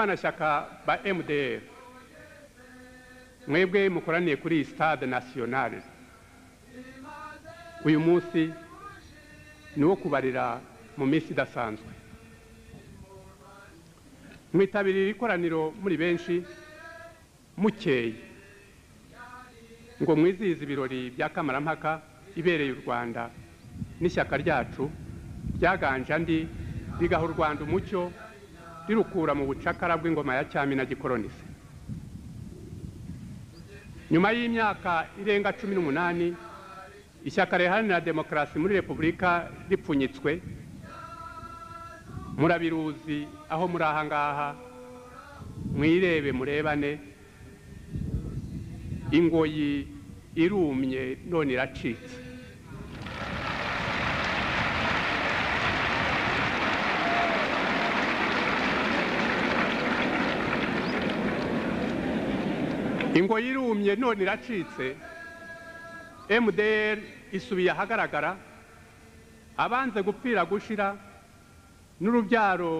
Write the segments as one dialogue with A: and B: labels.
A: barwanashyaka ba mdr mwebwe mukoraniye kuri iyi sitade nasiyonari uyu munsi ni uwo kubarira mu minsi idasanzwe mwitabiriye ikoraniro muri benshi mukeye ngo mwizihize ibirori bya kamarampaka ibereye u rwanda n'ishyaka ryacu ryaganje andi rigaha u rwanda umucyo rirukura mu bucakara bw'ingoma ya cyami na gikolonisi nyuma y'imyaka irenga cumi n'umunani ishyaka riharanira demokarasi muri repubulika ripfunyitswe murabiruzi aho muri ahangaha mwirebe murebane ingoyi irumye none iracitse ingoyi irumye none iracitse mdr isubiye ahagaragara abanze gupfira gushira n'urubyaro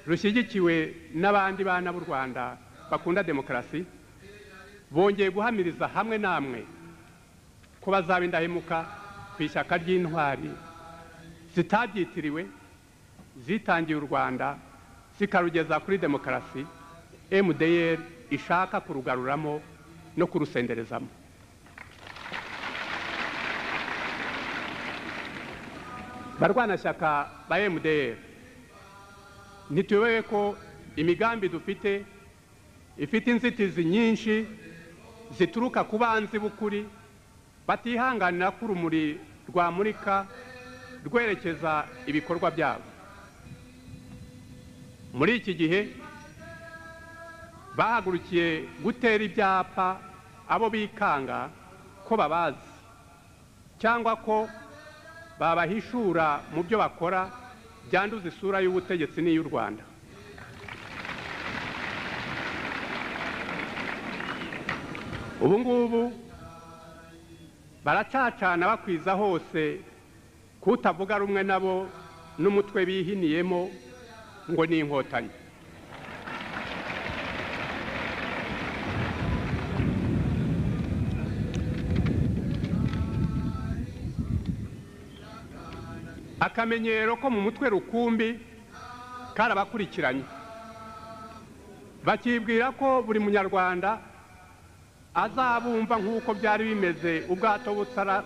A: rushyigikiwe n'abandi bana b'u rwanda bakunda demokarasi bongeye guhamiriza hamwe namwe ko bazaba indahemuka ku ishyaka ry'intwari zitabyitiriwe zitangiye u rwanda zikarugeza kuri demokarasi mdr ishaka kurugaruramo no kurusenderezamo barwanashyaka ba mdr ntituyobewe ko imigambi dufite ifite inzitizi nyinshi zituruka ku banzi b'ukuri batihanganira ko urumuri rwamurika rwerekeza ibikorwa byabo muri iki gihe bahagurukiye gutera ibyapa abo bikanga ko babazi cyangwa ko babahishura mu byo bakora byanduza isura y'ubutegetsi n'iy'u rwanda ubu ngubu baracacana bakwiza hose kutavuga rumwe nabo n'umutwe bihiniyemo ngo ni inkotanyi akamenyero ko mu mutwe rukumbi karabakurikiranye bakibwira ko buri munyarwanda azabumva nk'uko byari bimeze ubwato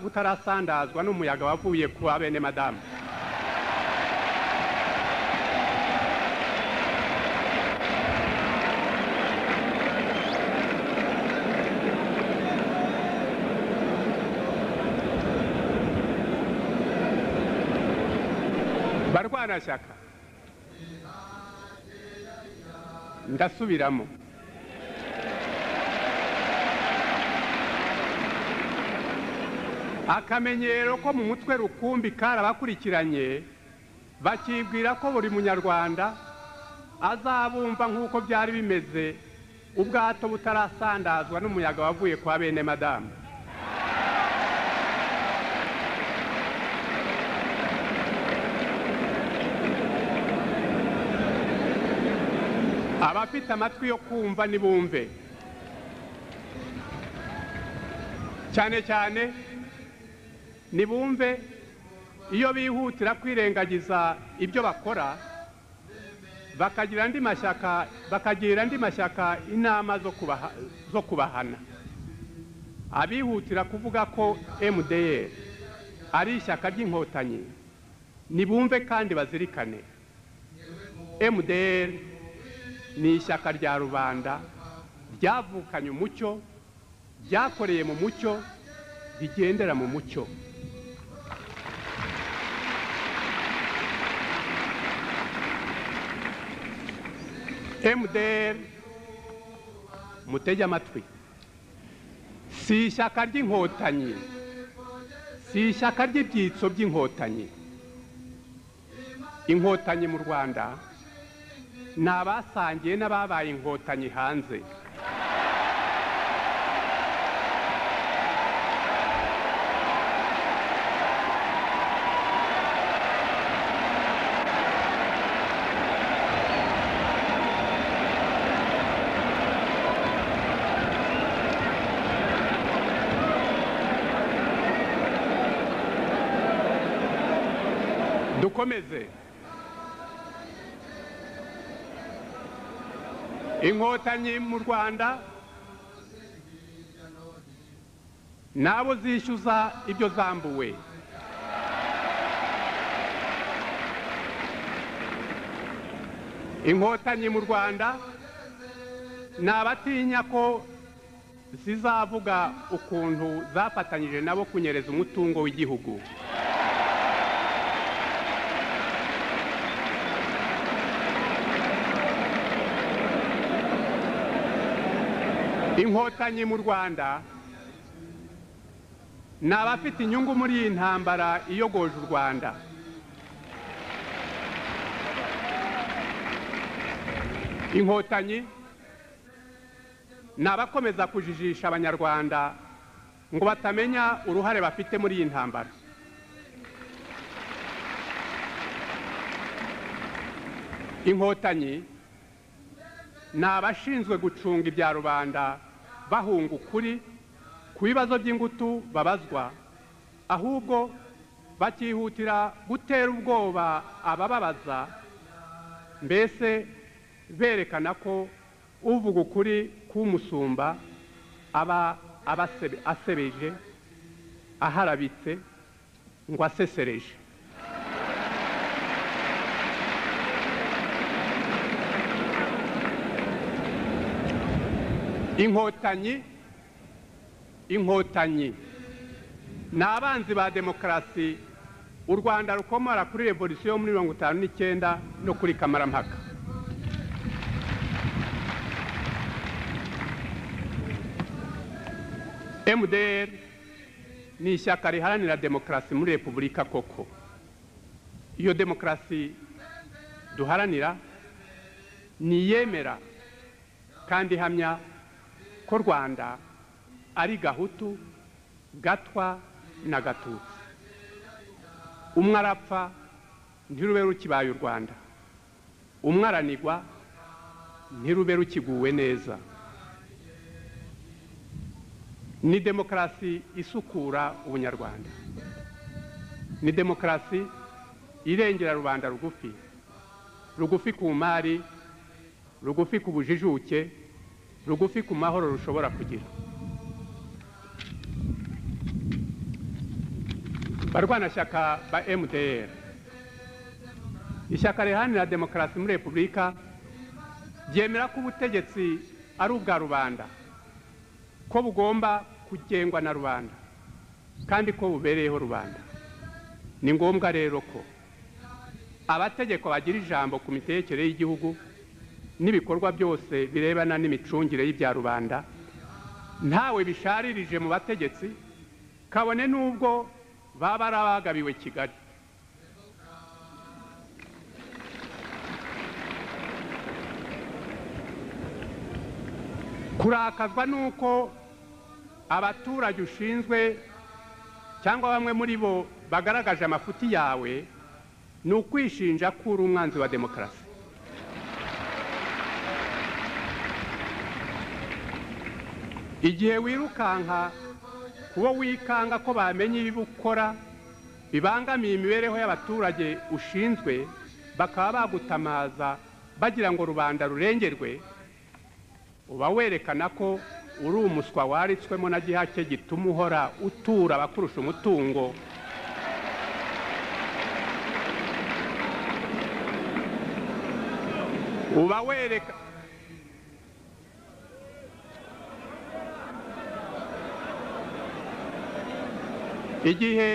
A: butarasandazwa n'umuyaga wavuye ku bene madamu barwanashyaka ndasubiramo akamenyero ko mu mutwe rukumbi karabakurikiranye bakibwira ko buri munyarwanda azabumva nk'uko byari bimeze ubwato butarasandazwa n'umuyaga wavuye kwa bene madamu abafite amatwi yo kumva nibumve cyane cyane nibumve iyo bihutira kwirengagiza ibyo bakora bakagira andi mashyaka bakagira andi mashyaka inama zo kubahana abihutira kuvuga ko mdr ari ishyaka ry'inkotanyi nibumve kandi bazirikane mdr ni ishyaka rya rubanda ryavukanye umucyo ryakoreye mu mucyo rigendera mu mucyo mdr mutege amatwi si ishyaka ry'inkotanyi si ishyaka ry'ibyitso by'inkotanyi inkotanyi mu rwanda ni abasangiye n'ababaye inkotanyi hanze mukomeze inkotanyi mu rwanda n'abo zishyuza ibyo zambuwe inkotanyi mu rwanda ni abatinya ko zizavuga ukuntu zafatanyije nabo kunyereza umutungo w'igihugu inkotanyi mu rwanda ni abafite inyungu muri iyi ntambara iyogoje u rwanda inkotanyi ni abakomeza kujijisha abanyarwanda ngo batamenya uruhare bafite muri iyi ntambara inkotanyi ni abashinzwe gucunga ibya rubanda bahunga ukuri ku bibazo by'ingutu babazwa ahubwo bakihutira gutera ubwoba abababaza mbese berekana ko uvuga ukuri k'umusumba aba aba asebeje aharabitse ngo asesereje inkotanyi inkotanyi ni abanzi ba demokarasi u rwanda rukomora kuri revolisiyo yo muri mirongo itanu n'icyenda no kuri kamarampaka MDR ni ishyaka riharanira demokarasi muri repubulika koko iyo demokarasi duharanira ni iyemera kandi ihamya ko rwanda ari gahutu gatwa na gatutsi umwe arapfa ntirube rukibaye u rwanda umwe aranigwa ntirube rukiguwe neza ni demokarasi isukura ubunyarwanda ni demokarasi irengera rubanda rugufi rugufi ku mari rugufi ku bujijuke rugufi ku mahoro rushobora kugira barwanashyaka ba mdr ishyaka riharanira demokarasi muri repubulika ryemera ko ubutegetsi ari ubwa rubanda ko bugomba kugengwa na rubanda kandi ko bubereyeho rubanda ni ngombwa rero ko abategeko bagira ijambo ku mitegekere y'igihugu n'ibikorwa byose birebana n'imicungire y'ibya rubanda ntawe bisharirije mu bategetsi kabone n'ubwo baba ari abagabiwe kigali kurakazwa n'uko abaturage ushinzwe cyangwa bamwe muri bo bagaragaje amafuti yawe ni ukwishinja ko uri umwanzi wa demokarasi igihe wirukanka kuba wikanga ko bamenye ibiba ukora bibangamiye imibereho y'abaturage ushinzwe bakaba bagutamaza bagira ngo rubanda rurengerwe uba werekana ko uri umuswa waritswemo na gihake gituma uhora utura abakurusha umutungo uba wereka igihe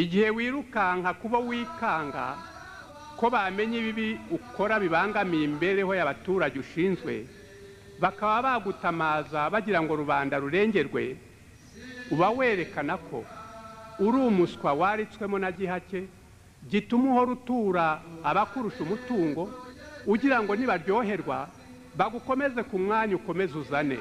A: igihe wirukanka kuba wikanga ko bamenya ibibi ukora bibangamiye imibereho y'abaturage ushinzwe bakaba bagutamaza bagira ngo rubanda rurengerwe uba werekana ko uri umuswa waritswemo na gihake gituma uhora utura abakurusha umutungo ugira ngo nibaryoherwa bagukomeze ku mwanya ukomeze uzane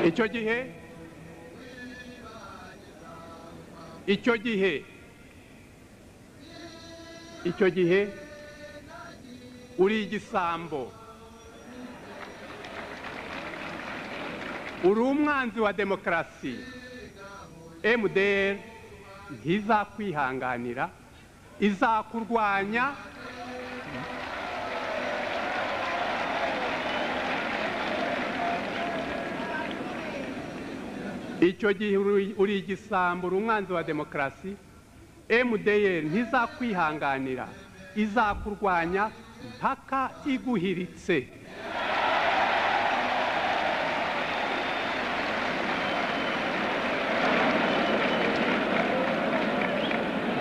A: icyo gihe icyo gihe icyo gihe uri igisambo uri umwanzi wa demokarasi mdr ntizakwihanganira izakurwanya icyo gihe uri uri igisambo uri umwanzi wa demokarasi mdr ntizakwihanganira izakurwanya mpaka iguhiritse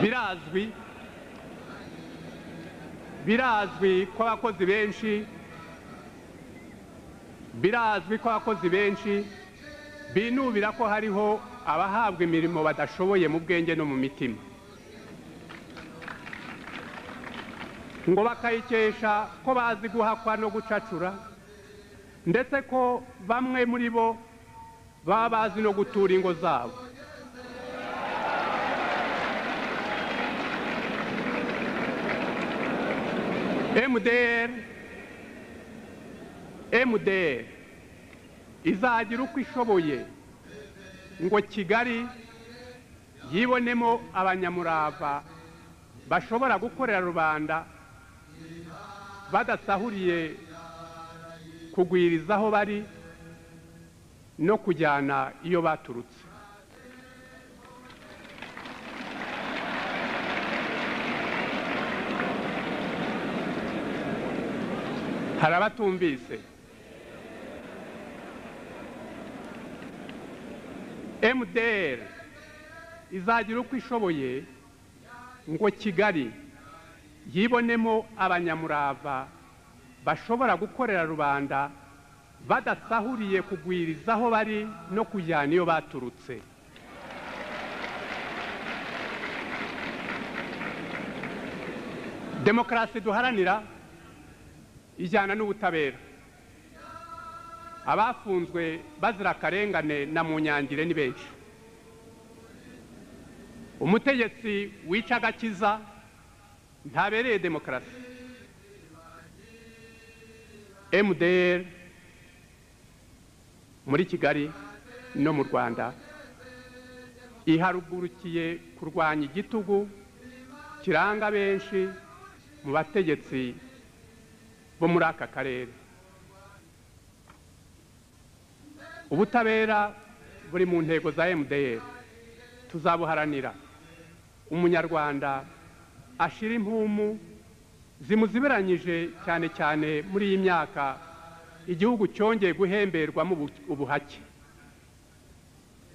A: birazwi birazwi ko abakozi benshi birazwi ko abakozi benshi binubira ko hariho abahabwa imirimo badashoboye mu bwenge no mu mitima ngo bakayikesha ko bazi guhakwa no gucacura ndetse ko bamwe muri bo baba bazi no gutura ingo zabo mdr mdr izagira uko ishoboye ngo kigali yibonemo abanyamurava bashobora gukorera rubanda badasahuriye kugwiriza aho bari no kujyana iyo baturutse hari abatumvise mdr izagira uko ishoboye ngo kigali yibonemo abanyamurava bashobora gukorera rubanda badasahuriye kugwiriza aho bari no kujyana iyo baturutse demokarasi duharanira ijyana n'ubutabera abafunzwe bazira akarengane na munyangire ni benshi umutegetsi wica agakiza ntabereye demokarasi mdr muri kigali no mu rwanda iharugurukiye kurwanya igitugu kiranga benshi mu bategetsi bo muri aka karere ubutabera buri mu ntego za mdr tuzabuharanira umunyarwanda ashira impumu zimuziberanyije cyane cyane muri iyi myaka igihugu cyongeye guhemberwamo ubuhake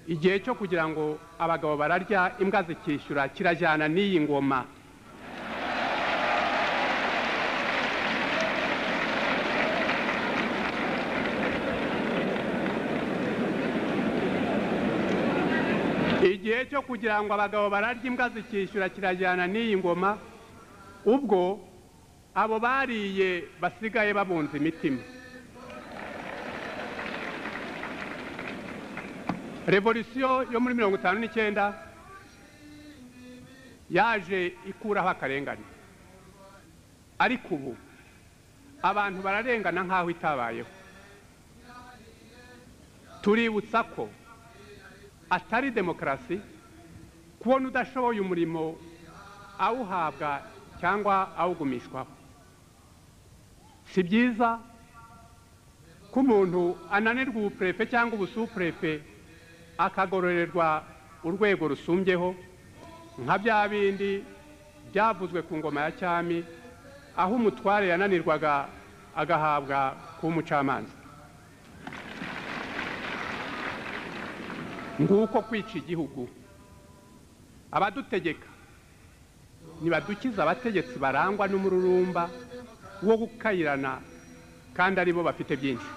A: igihe cyo kugira ngo abagabo bararya imbwa zikishyura kirajyana n'iyi ngoma igihe cyo kugira ngo abagabo bararye imbwa zikishyura kirajyana n'iyi ngoma ubwo abo bariye basigaye babunze imitima revolisiyo yo muri mirongo itanu n'icyenda yaje ikuraho akarengane ariko ubu abantu bararengana nk'aho itabayeho tuributsa ko atari demokarasi kubona udashoboye umurimo awuhabwa cyangwa awugumishwaho si byiza ko umuntu ananirwa ubupurefe cyangwa ubusupurefe akagororerwa urwego rusumbyeho nka bya bindi byavuzwe ku ngoma ya cyami aho umutware yananirwaga agahabwa kuba umucamanza nguko kwica igihugu abadutegeka ntibadukiza abategetsi barangwa n'umururumba wo gukayirana kandi aribo bafite byinshi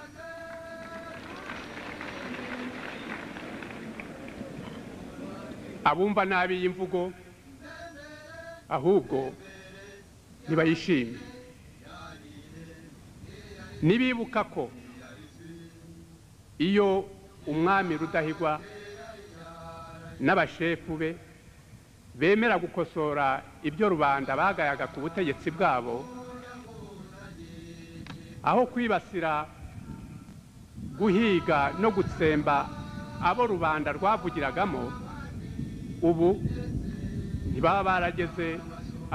A: abumva nabi iyi mvugo ahubwo ntibayishime nibibuka ko iyo umwami rudahigwa n'abashefu be bemera gukosora ibyo rubanda bagayaga ku butegetsi bwabo aho kwibasira guhiga no gutsemba abo rubanda rwavugiragamo ubu ntibaba barageze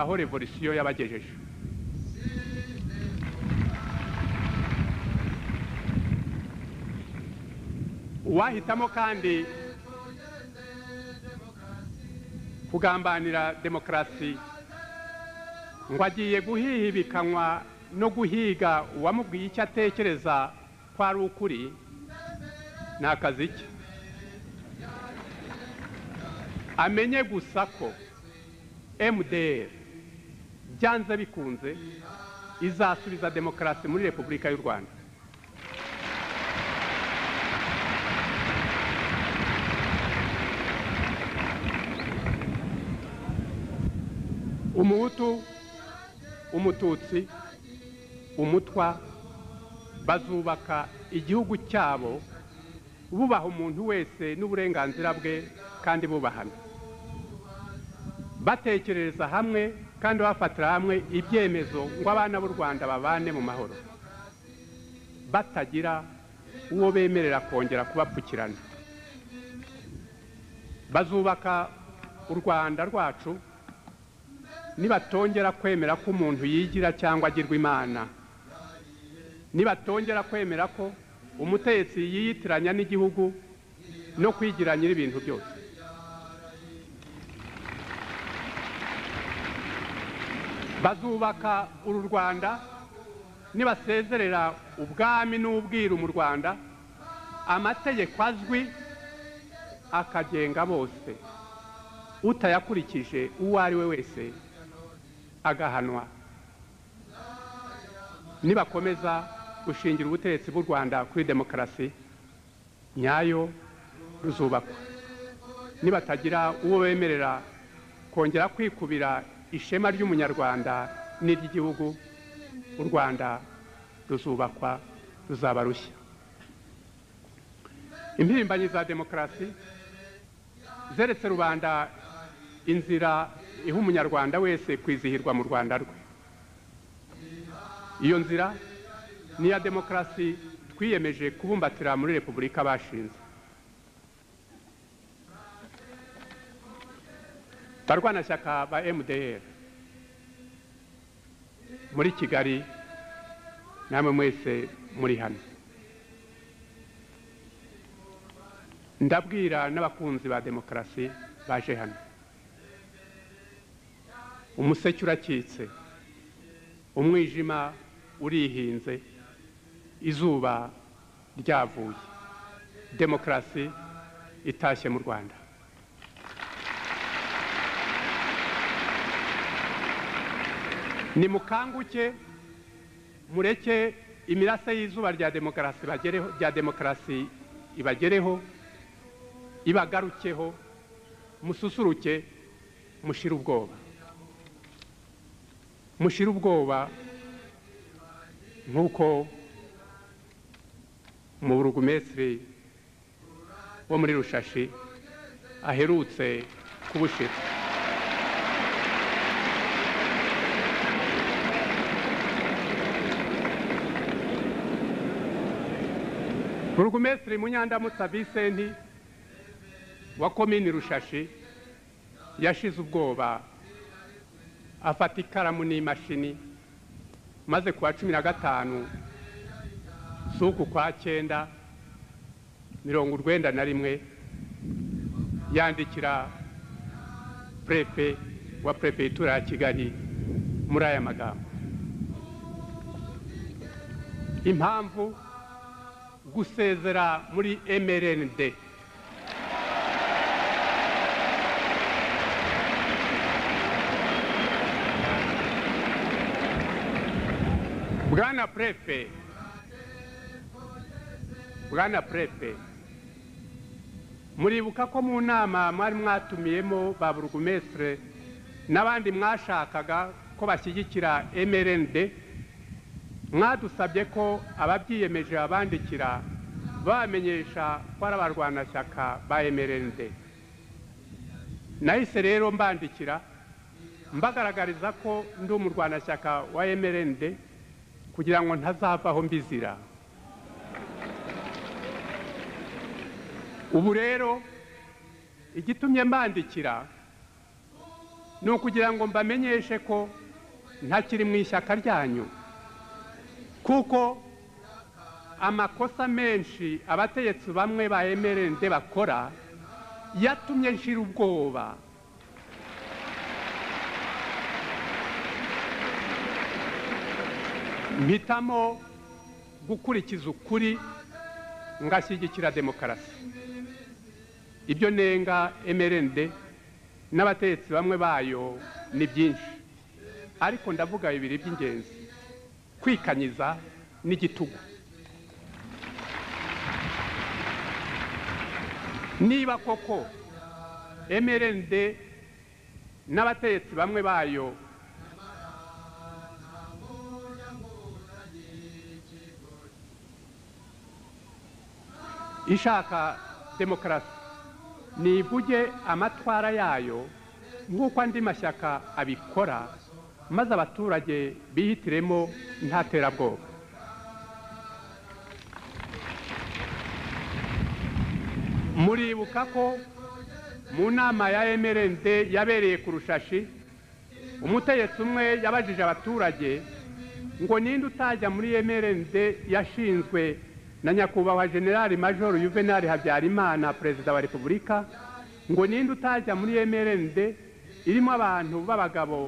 A: aho revolisiyo yabagejeje uwahitamo kandi kugambanira demokarasi ngo agiye guhihibikanywa no guhiga uwamubwiye icyo atekereza ko ari ukuri ni akazi ke amenye gusa ko mdr byanze bikunze izasubiza demokarasi muri repubulika y'u rwanda umuhutu umututsi umutwa bazubaka igihugu cyabo bubaha umuntu wese n'uburenganzira bwe kandi bubahana batekereza hamwe kandi bafatira hamwe ibyemezo ngo abana b'u rwanda babane mu mahoro batagira uwo bemerera kongera kubapfukirana bazubaka u rwanda rwacu nibatongera kwemera ko umuntu yigira cyangwa agirwa imana nibatongera kwemera ko umutegetsi yiyitiranya n'igihugu no kwigira nyir'ibintu byose bazubaka uru rwanda nibasezerera ubwami n'ubwiru mu rwanda amategeko azwi akagenga bose utayakurikije uwo ari we wese agahanwa nibakomeza gushingira ubutegetsi bw'u rwanda kuri demokarasi nyayo ruzubakwa nibatagira uwo bemerera kongera kwikubira ishema ry'umunyarwanda n'iry'igihugu u rwanda ruzubakwa ruzaba rushya impirimbanyi za demokarasi zeretse rubanda inzira iha umunyarwanda wese kwizihirwa mu rwanda rwe iyo nzira ni iya demokarasi twiyemeje kubumbatira muri repubulika bashinze barwanashyaka ba mdr muri kigali namwe mwese muri hano ndabwira n'abakunzi ba demokarasi baje hano umuseke urakitse umwijima urihinze izuba ryavuye demokarasi itashye mu rwanda nimukanguke mureke imirase y'izuba rya demokarasi bagereho rya demokarasi ibagereho ibagarukeho mususuruke mushire ubwoba mushire ubwoba nk'uko mu burugumesitiri wo muri rushashi aherutse kubushira burugumesitiri munyandamutsa visenti wa komini rushashi yashize ubwoba afata ikaramu n'imashini maze ku wa cumi na gatanu z'uku kwa cyenda mirongo urwenda na rimwe yandikira purepe wa purepeyitura ya kigali muri aya magambo impamvu gusezera muri mrnd bwana purepe bwana purepe muribuka ko mu nama mwari mwatumiyemo ba burugumesitire n'abandi mwashakaga ko bashyigikira mrnd mwadusabye ko ababyiyemeje babandikira bamenyesha ko ari abarwanashyaka ba mrnd nahise rero mbandikira mbagaragariza ko ndi umurwanashyaka wa mrnd kugira ngo ntazavaho mbizira ubu rero igitumye mbandikira ni ukugira ngo mbamenyeshe ko ntakiri mu ishyaka ryanyu kuko amakosa menshi abategetsi bamwe ba emerende bakora yatumye nshira ubwoba mpitamo gukurikiza ukuri ngashyigikira demokarasi ibyo nenga emerende n'abategetsi bamwe bayo ni byinshi ariko ndavuga bibiri by'ingenzi kwikanyiza n'igitugu niba koko mrnd n'abategetsi bamwe bayo ishaka demokarasi nivuge amatwara yayo nk'uko andi mashyaka abikora maze abaturage bihitiremo nta terabwoba muribuka ko mu nama ya mrnd yabereye ku rushashi umutegetsi umwe yabajije abaturage ngo ninde utajya muri mrnd yashinzwe na nyakubahwa generali majoro yuvenali habyarimana perezida wa repubulika ngo ninde utajya muri mrnd irimo abantu b'abagabo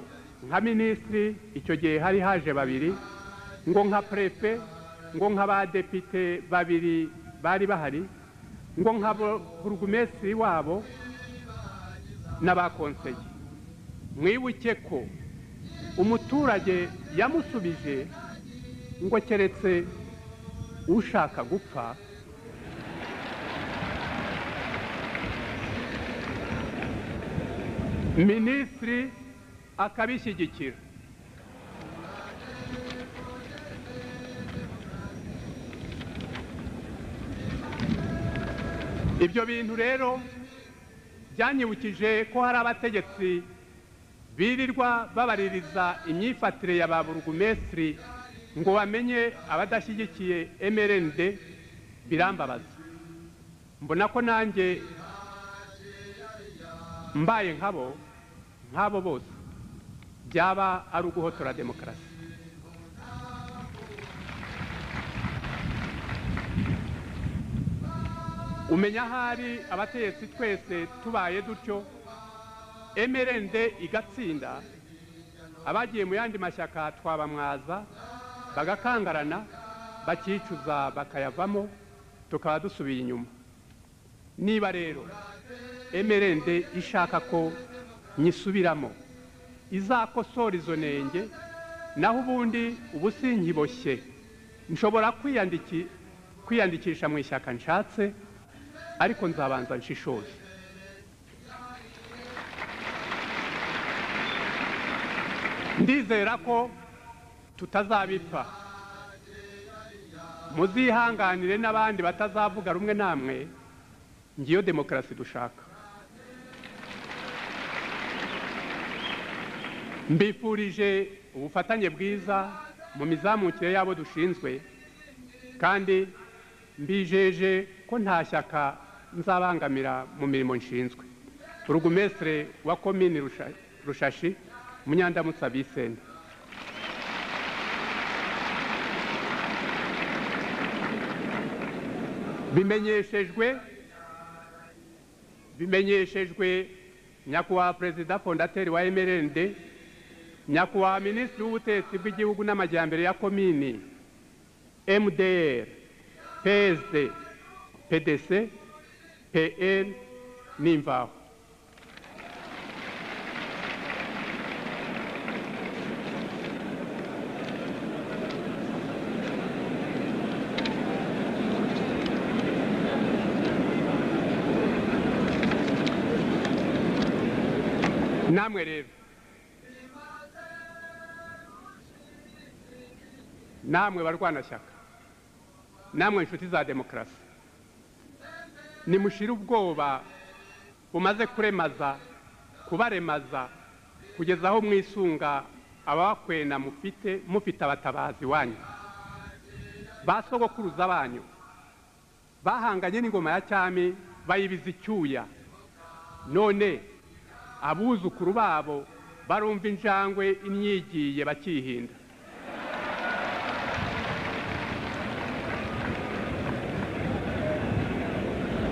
A: nka minisitiri icyo gihe hari haje babiri ngo nka prefe ngo nk'abadepite babiri bari bahari ngo nka burugumesitiri wabo n'abakonseye mwibuke ko umuturage yamusubije ngo keretse ushaka gupfa minisitiri akabishyigikira ibyo bintu rero byanyibukije ko hari abategetsi birirwa babaririza imyifatire ya ba burugumesitiri ngo bamenye abadashyigikiye mrnd birambabaza mbona ko nanjye mbaye nkabo nk'abo bose byaba ari uguhotora demokarasi umenya ahari abategetsi twese tubaye dutyo mrnd igatsinda abagiye mu yandi mashyaka twabamwaza bagakangarana bakicuza bakayavamo tukaba dusubiye inyuma niba rero emerende ishaka ko nyisubiramo izakosora izo nenge naho ubundi ubu sinkiboshye nshobora kwiyandikisha mu ishyaka nshatse ariko nzabanza nshishoze ndizera ko tutazabipfa muzihanganire n'abandi batazavuga rumwe namwe ngiyo demokarasi dushaka mbifurije ubufatanye bwiza mu mizamukire y'abo dushinzwe kandi mbijeje ko nta shyaka nzabangamira mu mirimo nshinzwe burugumesitire wa komini rushashi munyandamutsa bisenda bimenyeshejwe bimenyeshejwe nyakubahwa perezida fondateri wa emerende nyakubahwa minisitiri w'ubutetsi bw'igihugu n'amajyambere ya komini mdr psd pdc pn n'imvaho namwe rero namwe barwanashyaka namwe inshuti za demokarasi nimushire ubwoba bumaze kuremaza kubaremaza kugeza aho mwisunga abakwena mufite mufite abatabazi wanyu ba sogokuruza banyu bahanganye n'ingoma ya cyami bayibiza icyuya none abuzukuru babo barumva injangwe imyigiye bakihinda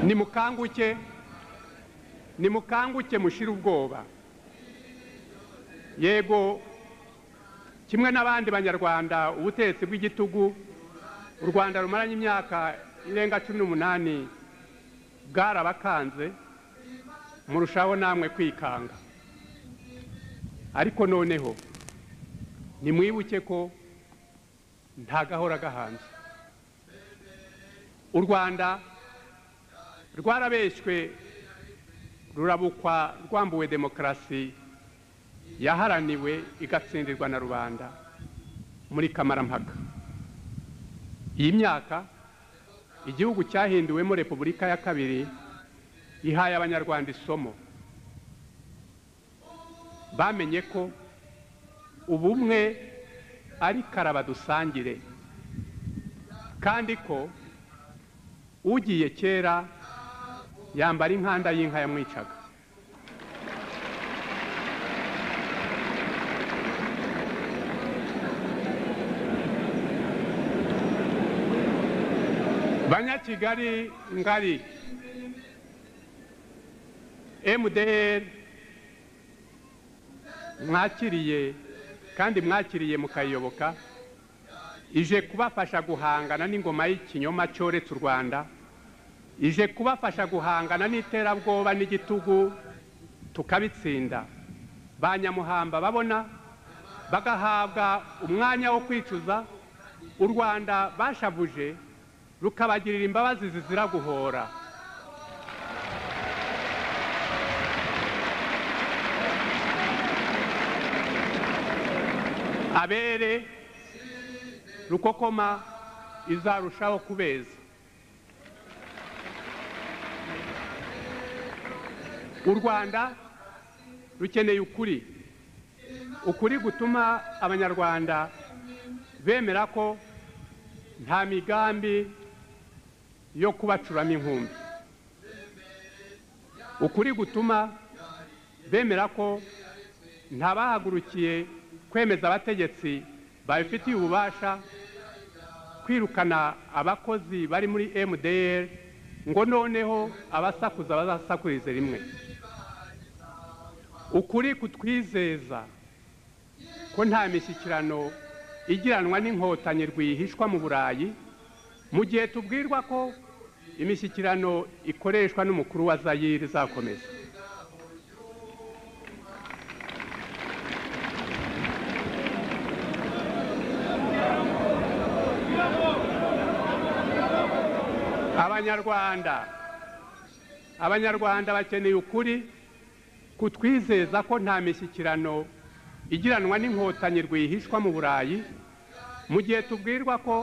A: nimukanguke nimukanguke mushire ubwoba yego kimwe n'abandi banyarwanda ubutegetsi bw'igitugu u rwanda rumaranye imyaka irenga cumi n'umunani bwarabakanze murushaho namwe kwikanga ariko noneho nimwibuke ko nta gahora gahanze u rwanda rwarabeshywe rurabukwa rwambuwe demokarasi yaharaniwe igatsindirwa na rubanda muri kamarampaka iyi myaka igihugu cyahinduwemo repubulika ya kabiri ihaye abanyarwanda isomo bamenye ko ubumwe ari karaba dusangire kandi ko ugiye kera yambara inkanda y'inka yamwicaga banyakigali ngari mdr mwakiriye kandi mwakiriye mukayiyoboka ije kubafasha guhangana n'ingoma y'ikinyoma cyoretse u rwanda ije kubafasha guhangana n'iterabwoba n'igitugu tukabitsinda ba nyamuhamba babona bagahabwa umwanya wo kwicuza u rwanda bashavuje rukabagirira imbabazi zizira guhora abere rukokoma izarushaho kubeza u rwanda rukeneye ukuri ukuri gutuma abanyarwanda bemera ko nta migambi yo kubacuramo inkumbi ukuri gutuma bemera ko nta bahagurukiye kwemeza abategetsi babifitiye ububasha kwirukana abakozi bari muri mdr ngo noneho abasakuza bazasakurize rimwe ukuri kutwizeza ko nta mishyikirano igiranwa n'inkotanyi rwihishwa mu burayi mu gihe tubwirwa ko imishyikirano ikoreshwa n'umukuru wa zayire izakomeza abanyarwanda abanyarwanda bakeneye ukuri kutwizeza ko nta mishyikirano igiranwa n'inkotanyi rwihishwa mu burayi mu gihe tubwirwa ko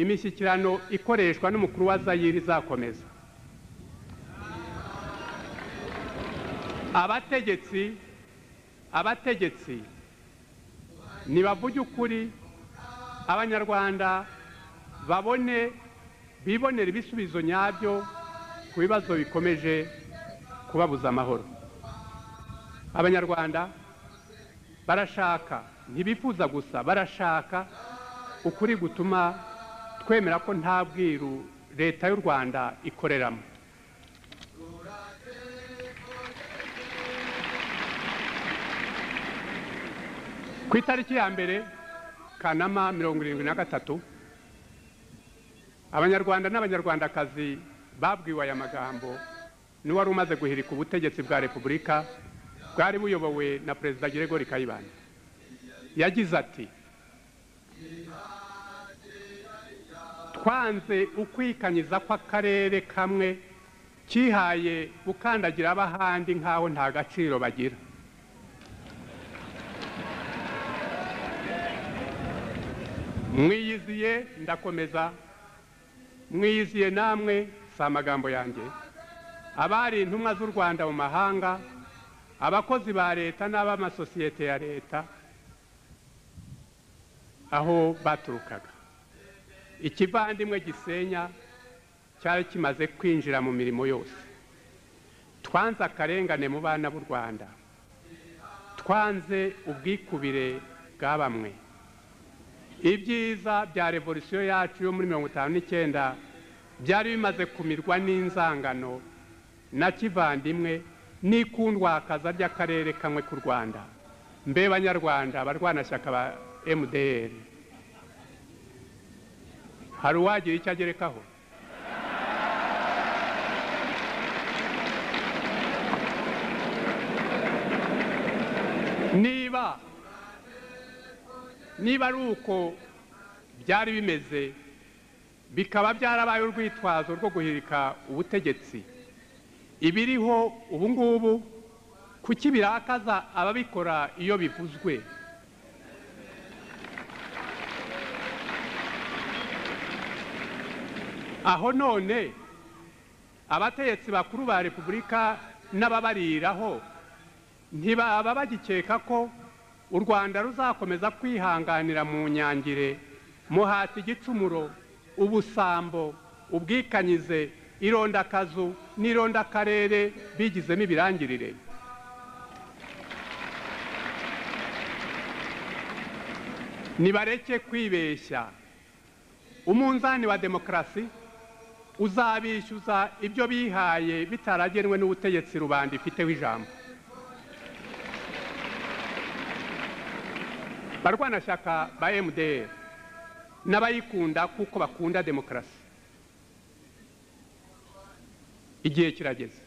A: imishyikirano ikoreshwa n'umukuru wa zayire izakomeza abategetsi abategetsi nibavuge ukuri abanyarwanda babone bibonera ibisubizo nyabyo ku bibazo bikomeje kubabuza amahoro abanyarwanda barashaka ntibifuza gusa barashaka ukuri gutuma twemera ko nta bwiru leta y'u rwanda ikoreramo ku itariki ya mbere kanama mirongo irindwi na gatatu abanyarwanda n'abanyarwandakazi babwiwe aya magambo n'uwari umaze guhirika ubutegetsi bwa repubulika bwari buyobowe na perezida Gregory kayibanda yagize ati twanze ukwikanyiza kw'akarere kamwe kihaye gukandagira ab'ahandi nk'aho nta gaciro bagira mwiyiziye ndakomeza mwiyiziye namwe si amagambo yanjye abari intumwa z'u rwanda mu mahanga abakozi ba leta n'ab'amasosiyete ya leta aho baturukaga ikivandimwe gisenya cyari kimaze kwinjira mu mirimo yose twanze akarengane mu bana b'u rwanda twanze ubwikubire bwa bamwe ibyiza bya revolisiyo yacu yo muri mirongo itanu n'icyenda byari bimaze kumirwa n'inzangano na kivandimwe n'ikundwakaza ry'akarere kamwe k'u rwanda mbe banyarwanda abarwanashyaka ba mdr hari uwagira icyo agerekaho niba niba ari uko byari bimeze bikaba byarabaye urwitwazo rwo guhirika ubutegetsi ibiriho ubu ngubu kuki birakaza ababikora iyo bivuzwe aho none abategetsi bakuru ba repubulika n'ababariraho ntibaba bagikeka ko u rwanda ruzakomeza kwihanganira mu nyangire muhata igicumuro ubusambo ubwikanyize irondakazu n'irondakarere bigizemo ibirangirire nibareke kwibeshya umunzani wa demokarasi uzabishyuza ibyo bihaye bitaragenwe n'ubutegetsi rubanda ifiteho ijambo barwanashyaka ba mdr n'abayikunda kuko bakunda demokarasi igihe kirageze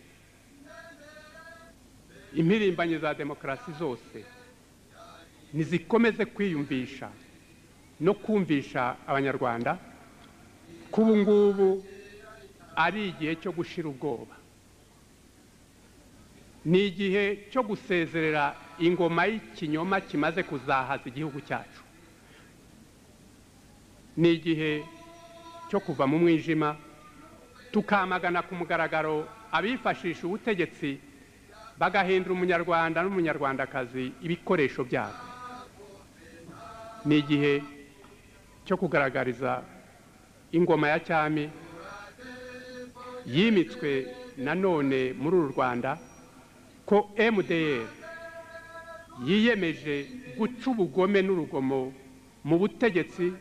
A: impirimbanyi za demokarasi zose nizikomeze kwiyumvisha no kumvisha abanyarwanda ko ubu ngubu ari igihe cyo gushira ubwoba ni igihe cyo gusezerera ingoma y'ikinyoma kimaze kuzahaza igihugu cyacu ni igihe cyo kuva mu mwijima tukamagana ku mugaragaro abifashisha ubutegetsi bagahindura umunyarwanda n'umunyarwandakazi ibikoresho byabo ni igihe cyo kugaragariza ingoma ya cyami yimitswe nanone muri uru rwanda ko mdr yiyemeje guca ubugome n'urugomo mu butegetsi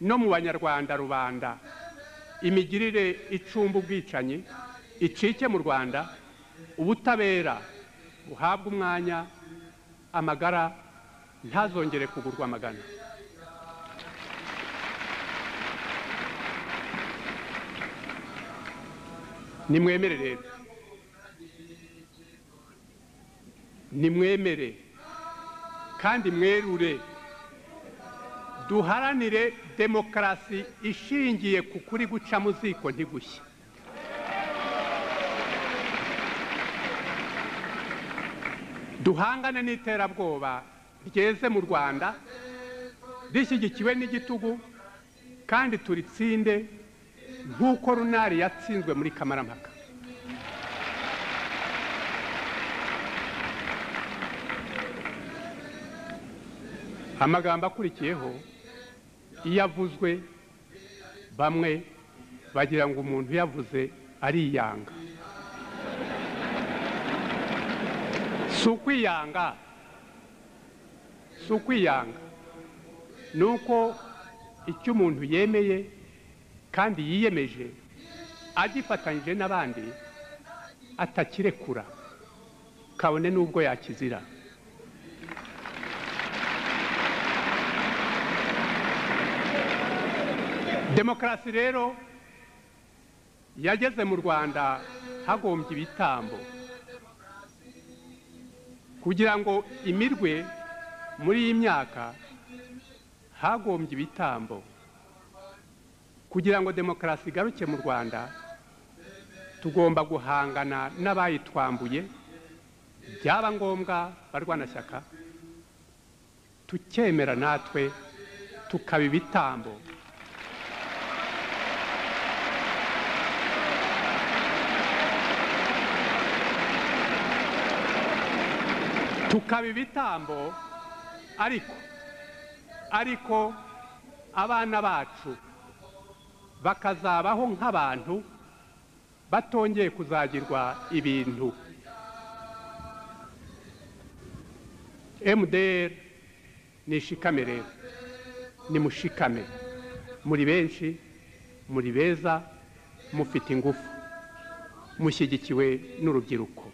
A: no mu banyarwanda rubanda imigirire icumba ubwicanyi icike mu rwanda ubutabera buhabwa umwanya amagara ntazongere kugurwa amagana nimwemere rero nimwemere kandi mwerure duharanire demokarasi ishingiye ku kuri guca mu ziko ntigushye duhangane n'iterabwoba ryeze mu rwanda rishyigikiwe n'igitugu kandi turitsinde nk'uko runari yatsinzwe muri kamarampaka amagambo akurikiyeho iyo avuzwe bamwe bagira ngo umuntu uyavuze ariyanga si ukwiyanga si ukwiyanga ni uko icyo umuntu yemeye kandi yiyemeje agifatanyije n'abandi atakirekura kabone n'ubwo yakizira demokarasi rero yageze mu rwanda hagombye ibitambo kugira ngo imirwe muri iyi myaka hagombye ibitambo kugira ngo demokarasi igaruke mu rwanda tugomba guhangana n'abayitwambuye byaba ngombwa barwanashyaka tukemera natwe tukaba ibitambo tukaba ibitambo ariko ariko abana bacu bakazabaho nk'abantu batongeye kuzagirwa ibintu mdr ni ishikame rero ni mushikame muri benshi muri beza mufite ingufu mushyigikiwe n'urubyiruko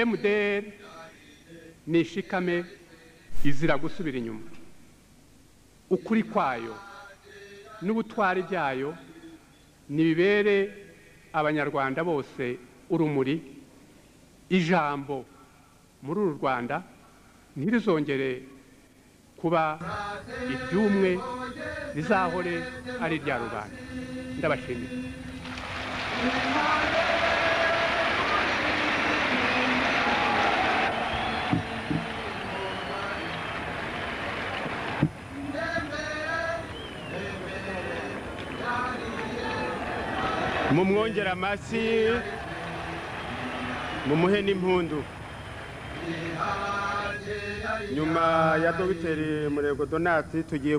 A: mdr ni ishikame izira gusubira inyuma ukuri kwayo n'ubutwari byayo ntibibere abanyarwanda bose urumuri ijambo muri uru rwanda ntirizongere kuba iry'umwe rizahore ari irya rubanda ndabashimira
B: mumwongera amashyi mumuhe n'impundu nyuma ya dogiteri murego donati tugiye